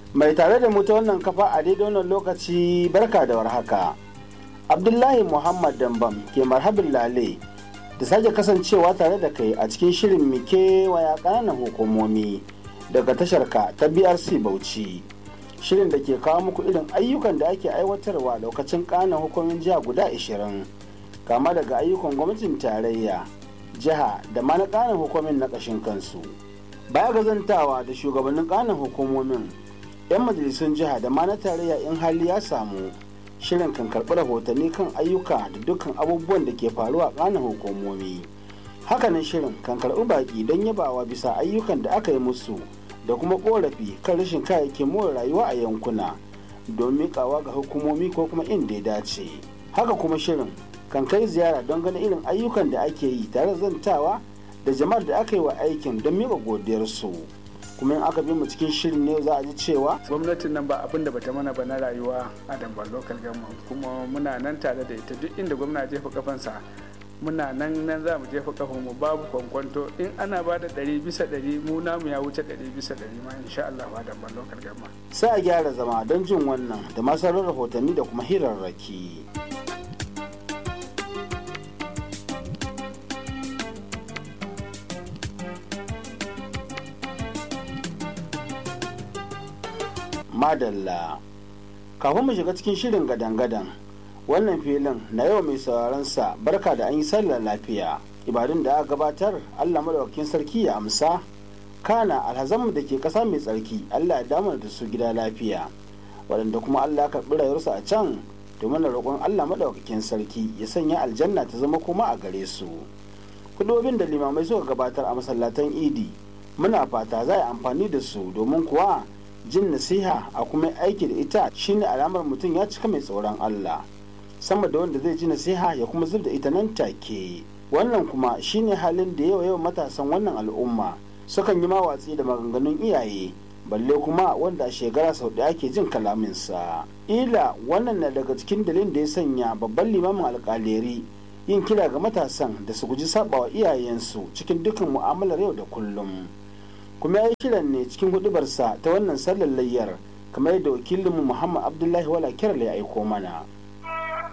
mai tare da mu ta wannan kafa a daidai wannan lokaci barka da warhaka abdullahi muhammad dambam ke marhabin lale da sake kasancewa tare da kai a cikin shirin mike waya ƙananan hukumomi daga tasharka ta brc bauchi shirin da ke kawo muku irin ayyukan da ake aiwatarwa lokacin ƙananan hukumomin jiha guda 20 kama daga ayyukan gwamnatin tarayya jiha da ma na ƙananan hukumomin na ƙashin kansu baya ga zantawa da shugabannin ƙananan hukumomin 'yan majalisun jiha da ma na tarayya in hali ya samu shirin kan karɓi rahotanni kan ayyuka da dukkan abubuwan da ke faruwa a ƙananan hukumomi hakanan shirin kan karɓi baƙi don yabawa bisa ayyukan da aka yi musu da kuma ƙorafi kan rashin kayayyakin more rayuwa a yankuna don miƙawa ga hukumomi ko kuma inda ya dace haka kuma shirin kan kai ziyara don ganin irin ayyukan da ake yi tare da zantawa da jama'ar da aka yi wa aikin don miƙa godiyarsu kuma in aka bi mu cikin shirin ne za a ji cewa gwamnatin nan ba abin da bata mana ba na rayuwa a dambar local government kuma muna nan tare da ita duk inda gwamna jefa kafansa muna nan nan za mu jefa kafan mu babu kwankwanto in ana ba da ɗari bisa ɗari mu namu ya wuce ɗari bisa ɗari ma insha Allah ba dambar local government sai a gyara zama don jin wannan da masarar rahotanni da kuma hirarraki. madalla kafin mu shiga cikin shirin gadan-gadan wannan filin na yau mai sauraron sa barka da an yi sallar lafiya ibadun da aka gabatar allah madaukakin sarki ya amsa kana alhazanmu da ke ƙasa mai tsarki allah ya damar da su gida lafiya waɗanda kuma allah ya karɓi rayuwarsu a can domin roƙon allah madaukakin sarki ya sanya aljanna ta zama kuma a gare su kudobin da limamai suka gabatar a masallatan idi muna fata za a amfani da su domin kuwa jin nasiha a kuma aiki da ita shine alamar mutum ya cika mai tsoron Allah sama da wanda zai ji nasiha ya kuma zub da ita nan take wannan kuma shine halin da yawa yawan matasan wannan al'umma sukan yi mawatsi da maganganun iyaye balle kuma wanda a shekara sau ɗaya ake jin kalaminsa ila wannan na daga cikin dalilin da ya sanya babban limamin alƙaleri yin kira ga matasan da su guji sabawa iyayensu cikin dukkan mu'amalar yau da kullum kuma ya yi kiran ne cikin hudubarsa ta wannan sallar layyar kamar yadda wakilinmu muhammad abdullahi wala kirar ya aiko mana